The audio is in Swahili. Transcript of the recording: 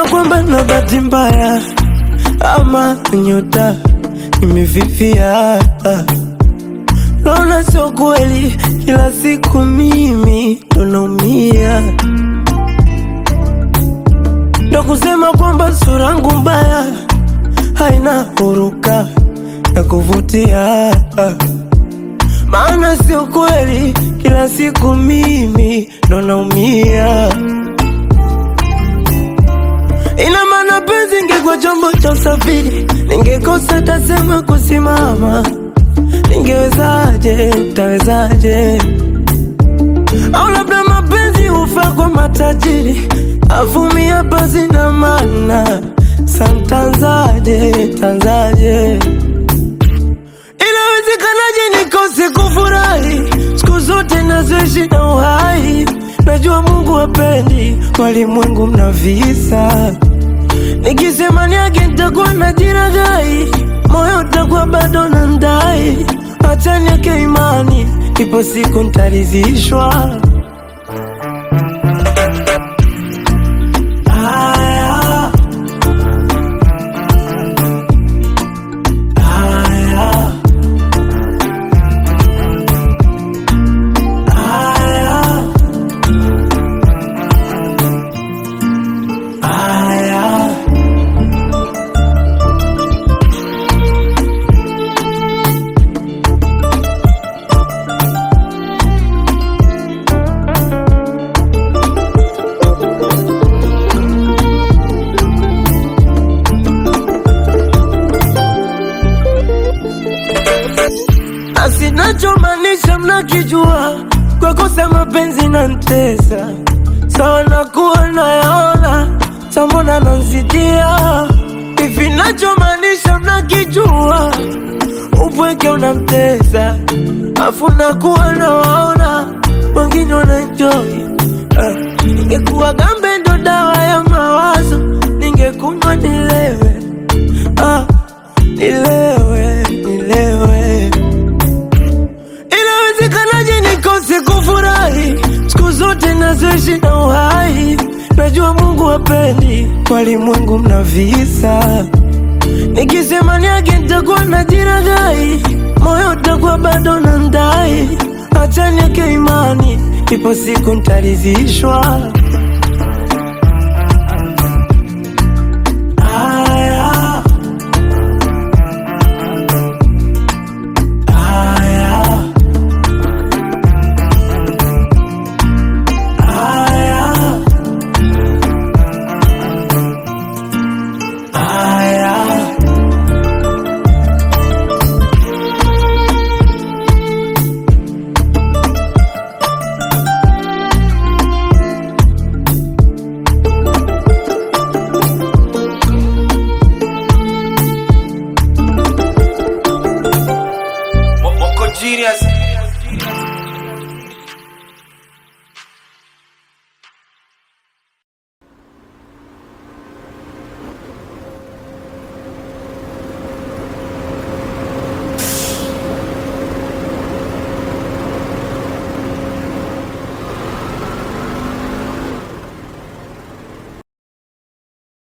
kwamba na bahati mbaya ama nyota imefifia. Naona sio kweli, kila siku mimi ndo naumia, ndo kusema kwamba sura yangu mbaya haina huruka ya kuvutia, maana sio kweli, kila siku mimi ndo naumia. Ina maana penzi ingekuwa chombo cha usafiri, ningekosa tasema kusimama. Ningewezaje, tawezaje? Au labda mapenzi hufaa kwa matajiri, avumia basi na maana santanzaje, tanzaje? Inawezekanaje nikose kufurahi siku zote nazoishi na uhai? Najua Mungu hapendi walimwengu mna visa Nikisema niage nitakuwa na jiragai, moyo utakuwa bado na ndai. Acha niweke imani, ipo siku nitaridhishwa. Haya. Haya. Haya. Haya. na sinachomaanisha mnakijua, kwa kosa mapenzi na ntesa sawa, nakuwa nayaona sambona nanzidia hivi, nachomaanisha mnakijua, upweke unamtesa afu nakuwa nawaona wengine wanaenjoy. Ah, Ningekuwa gambe ndo dawa ya mawazo, ningekunywa nilewe, ah, nilewe, nilewe Inawezekanaje nikose kufurahi siku zote nazoishi na uhai? Najua Mungu hapendi walimwengu mna visa. Nikisema niage nitakuwa na jiragai, moyo utakuwa bado na ndai. Acha niweke imani, ipo siku nitaridhishwa.